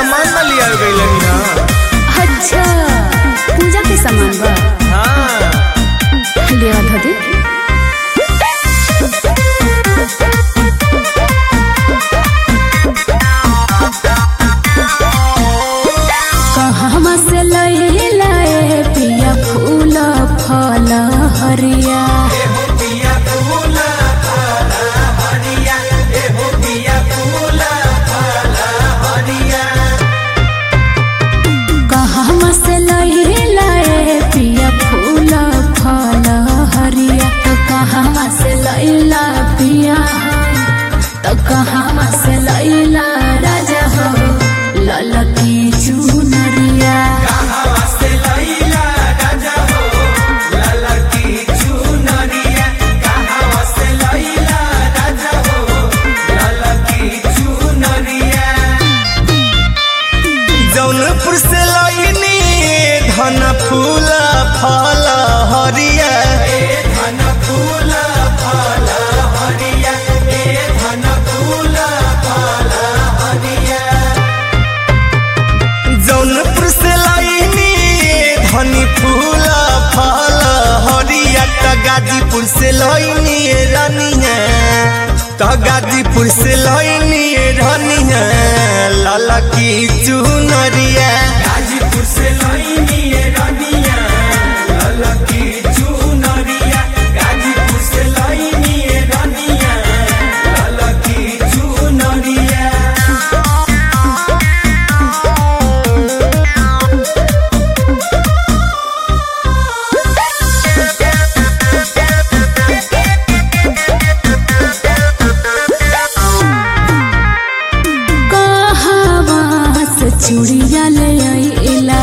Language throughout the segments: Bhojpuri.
सामान न लिया गई ना अच्छा पूजा के सामान बा हाँ ले आ धदी कहवा से लई लाए पिया फूल फल हरिया कहवा से लई लाए पिया फूल फल हरिया तो कहवा से लैला पिया तो कहवा से लैला राजा हो ललकी चुनरिया जौनपुर से लईनी धन फूल फल हरिया जौनपुर से लईनी धनी फूल फल हरिया त गाजीपुर से लईनी रनिया त गाजीपुर से लईनी रनिया लाला की चुनरिया गाजीपुर से लईनी रनिया लाला की चुनरिया गाजीपुर से लईनी रनिया लाला की चुनरिया कहवा से चूड़िया ले आइला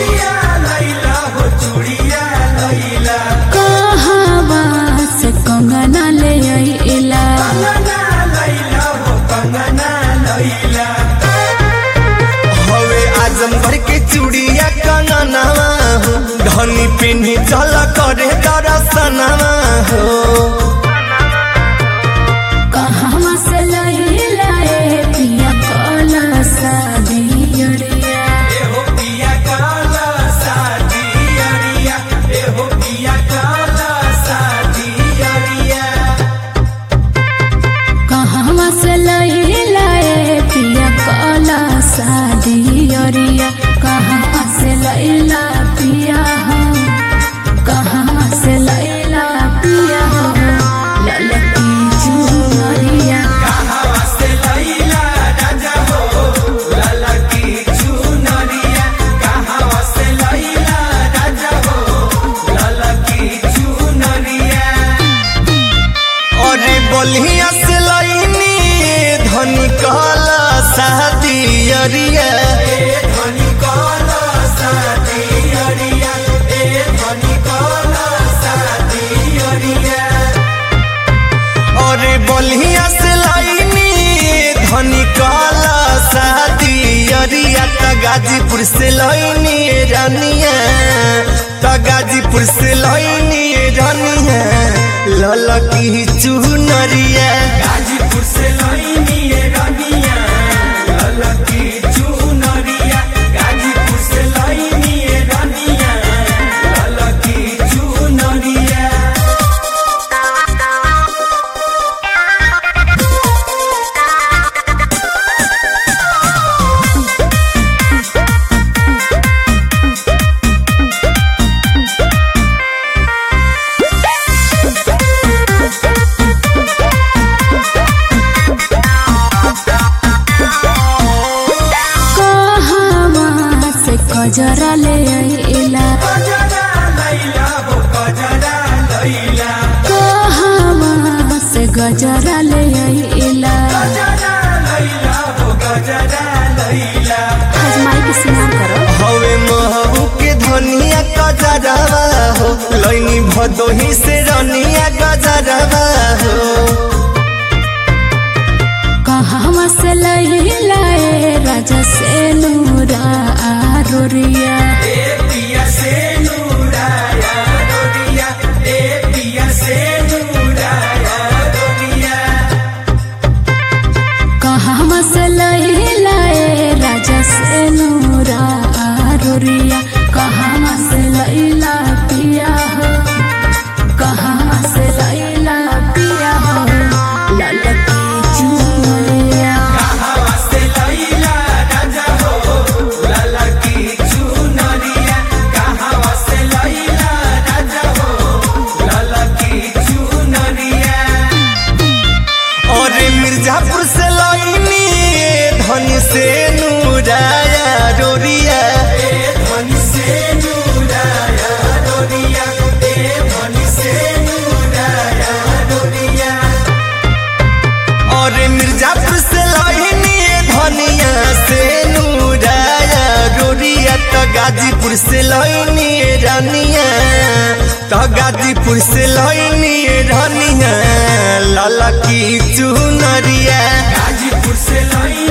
कहवा से कंगना ले आइला हवे आजमगढ़ के चूड़िया कंगनवा हो धनी पिन्ही चल करे दरसनवा हो कहवा से लैला ए पिया कला सादियरिया कहवा से लैला ए पिया कला सादियरिया कहवा से लैला पिया हो कहवा से लैला पिया हो ललकी चुनरिया अरे बलिया से लईनी धनी कहला शादियरिया धनी कहला शादियरिया ए धनी कहला शादियरिया अरे बलिया से लईनी धनी कहला शादियरिया त गाजीपुर से लईनी रनिया त गाजीपुर से लईनी रनिया ललकी चुनरिया गाजीपुर से लईनी रनिया ललकी चुनरिया गाजीपुर से लईनी रनिया ललकी चुनरिया कहवा से कजरा ले आइला कहवा से गजरा ले आइला हजमाई के स्नान करो हवे महबू के धनिया गजरवा हो लैनी भदोही से रनिया गजरवा हो कहवा से लैला ए राजा से नूरा आरोरिया कहवा से लैला ए राजा से गाजीपुर से लैनी रानिया तो गाजीपुर से लैनी रानिया लाला की चुनरिया गाजीपुर से लई